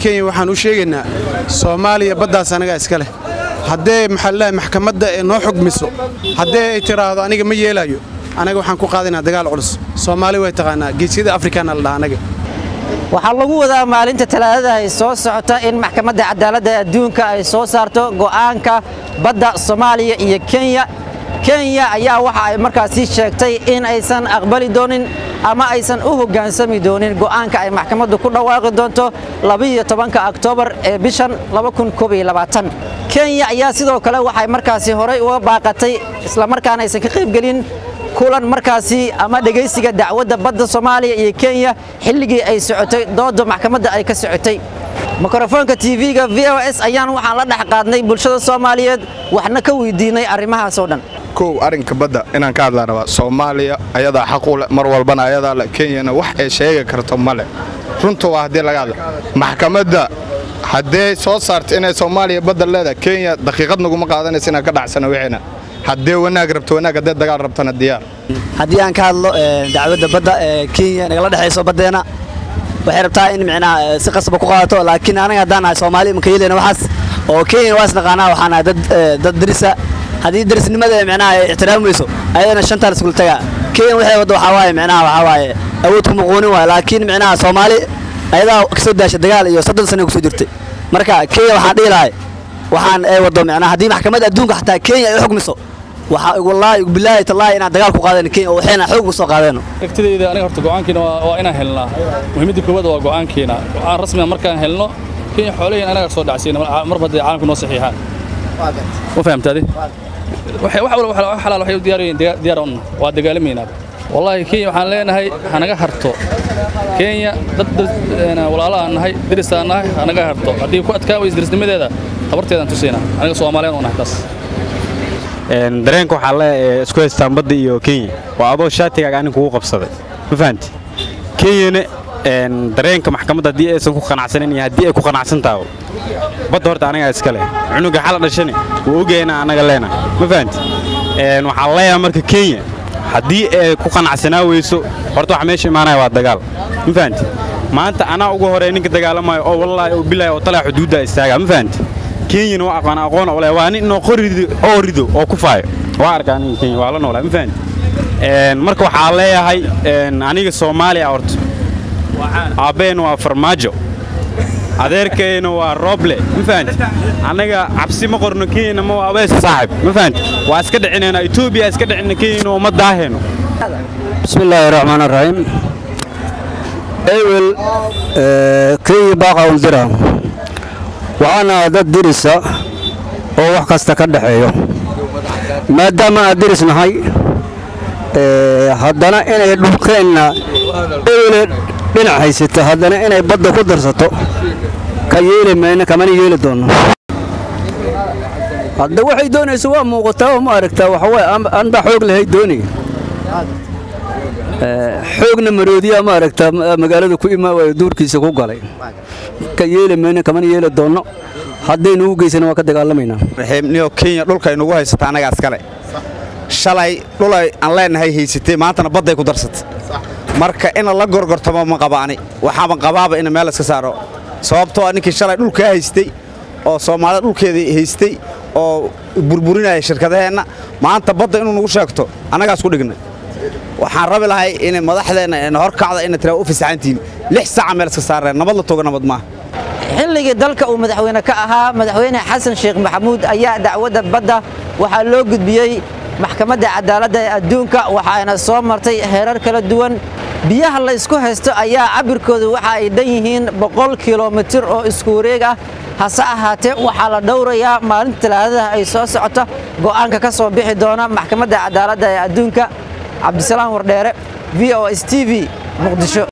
kenya waxaan u sheegaynaa soomaaliya baddaas anagaa iska leh haddee maxaalaha maxkamadda ee noo xugmiso haddee ay tiraahdo aniga ma yeelaayo anaga waxaan ku qaadaynaa dagaal culus soomaali way taqaanaa geesyada afrikaana la dhaha anaga waxaa lagu wadaa maalinta talaadada ay soo socota in maxkamadda cadaaladda adduunka ay soo saarto go'aanka badda soomaaliya iyo kenya kenya ayaa waxa ay markaasi sheegtay in aysan aqbali doonin ama aysan u hoggaansami doonin go'aanka ay maxkamaddu ku dhawaaqi doonto ka oktoobar ee bishan kenya ayaa sidoo kale waxay markaasi horay uga baaqatay islamarkaana aysan ka qaybgelin kulan markaasi ama dhegaysiga dacwadda badda soomaaliya iyo kenya xilligii ay socotay dooda maxkamadda ay ka socotay mikrofoonka tv-ga v o s ayaan waxaan la dhex qaadnay bulshada soomaaliyeed waxna ka weydiinay arrimahaasoo dhan kow arrinka badda inaan ka hadlaan rabaa soomaaliya ayadaa xaq u leh mar walbana ayadaa leh kenyana wax ay sheegi karto ma leh runta waa haddii laga hadla maxkamadda haddee soo saarta inay soomaaliya badda leedahay kenya daqiiqad naguma qaadanaysa inaan ka dhacsano wixiina haddee wanaag rabto wanaag haddee dagaal rabtana diyaar haddii aan ka hadlo dacwadda badda ee kenya nagala dhexayso baddeena waxay rabtaa in micnaha si qasaba ku qaadato laakiin anaga haddaan nahay soomaali maka yeelena waxaas oo kenya waa isnaqaanaa waxaan nahay dad dad darisa haddii darisnimada micnaha ay ixtiraamayso ayadana shantaan iskula tagaa kenya waxay wadda waxaa waaye micnaha waxaa waaye awood kuma quunin waaye laakiin micnaha soomaali ayadaa kasoo daashay dagaal iyo soddon sano kusoo jirtay marka kenya waxaan dhihi lahay waxaan ay waddo micnaha haddii maxkamadda adduunka xataa kenya ay xukmiso waxaa wallaahi bilaahi tallaahi inaan dagaal ku qaadayno kenya oo waxayna xoog soo qaadayno aragtidayda aniga horta go'aankiina waa inaan helnaa muhiimadda koowaad waa go'aankiina go'aan rasmiga markaan helno kenya xoolahiin anaga soo dhacsiina marba haddii caalamku noo saxiixaan ma fahamtaadi wax walba xalaal waxay u diyaarayeen diyaar un waa dagaalamaynaa wallaahi kenya waxaan leenahay hanaga harto kenya dad walaalahaan nahay dirisaan nahay hanaga harto haddii ku adkaa weysa dirisnimadeeda tabarteedaan tusaynaa aniga soomaaliyan u nahay taas dareenka waxaa le isku haystaan badda iyo kenya waa adoo shaatigaaga anin kugu qabsaday ma fahanti kenyana dareenka maxkamadda haddii aysan ku qanacsanin iyo haddii ay ku qanacsan tahay badda horta anagaa iska leh cunuga xala dhashane wuu ogaya inaan anaga leena ma fahanti waxaa leeyahay marka kenya haddii ay ku qanacsanaa weyso horta waxa meesha imaanaya waa dagaal ma fahanti maanta anaa ugu horey ninka dagaalamayo oo wallaahi oo bilaahi oo talaa xuduudda istaaga ma fahanti kenyana waa aqaan aqoon ole waa nin inoo qorido oo rido oo ku faayo waa arkaa aniga kenya waa la noolaa ma fahanti marka waxaa leeyahay aniga soomaaliya horta aabbeen waa farmaajo adeerkayna waa rooble ma fahanti annaga cabsi ma qorno kenyana ma waa abeesa saaxib ma fahanti waa iska dhicinaynaa etoobiya iska dhicina kenyana oo ma daahayno بسم الله الرحمن الرحيم أول كي باقا ولدرا وأنا ضد درسة oo wax kasta ka dhaxeeyo maadaama aad diris nahay haddana inay dhulkeenna ewle dhinac haysato haddana inay badda ku darsato ka yeeli mayno kamana yeeli doonno hadda waxay doonayso waa muuqataa oo ma aragtaa waxawaaye anbaa xoog lahay doonay xoogna maroodiya ma aragtaa magaalada ku imaa waayo duurkiisa ku galay ka yeeli mayno kamana yeeli doonno haddaynu u geysana waa ka dagaalamaynaa niyo kenya dhulkay nugu haysata annagaa iskale shalay dhulay aan leenahay haysatay maantana badday ku darsatay marka ina la gorgortamo ma qabaani waxaaban qabaaba ina meel iska saaro sababtoo ninkii shalay dhulkaa haystay oo soomaalida dhulkeedii haystay oo burburinaya shirkadaheenna maanta badda inuu nugu sheegto annagaas ku dhignay waxaan rabi lahay inay madaxdeenna hor kacda ina tiraa u fasaxantihiin lix saaca meel iska saareen nabad la toga nabad maaha xilligii dalka uu madaxweyne ka ahaa madaxweyne xasan sheekh maxamuud ayaa dacwadda badda waxaa loo gudbiyey maxkamadda cadaaladda ee adduunka waxaana soo martay heerar kala duwan biyaha la isku haysto ayaa cabirkoodu waxa ay dhan yihiin boqol kilomitir oo isku wareeg ah hase ahaatee waxaa la dhowrayaa maalinta talaadada ay soo socoto go'aanka ka soo bixi doona maxkamadda cadaaladda ee adduunka cabdisalaam wardheere v o s t v muqdisho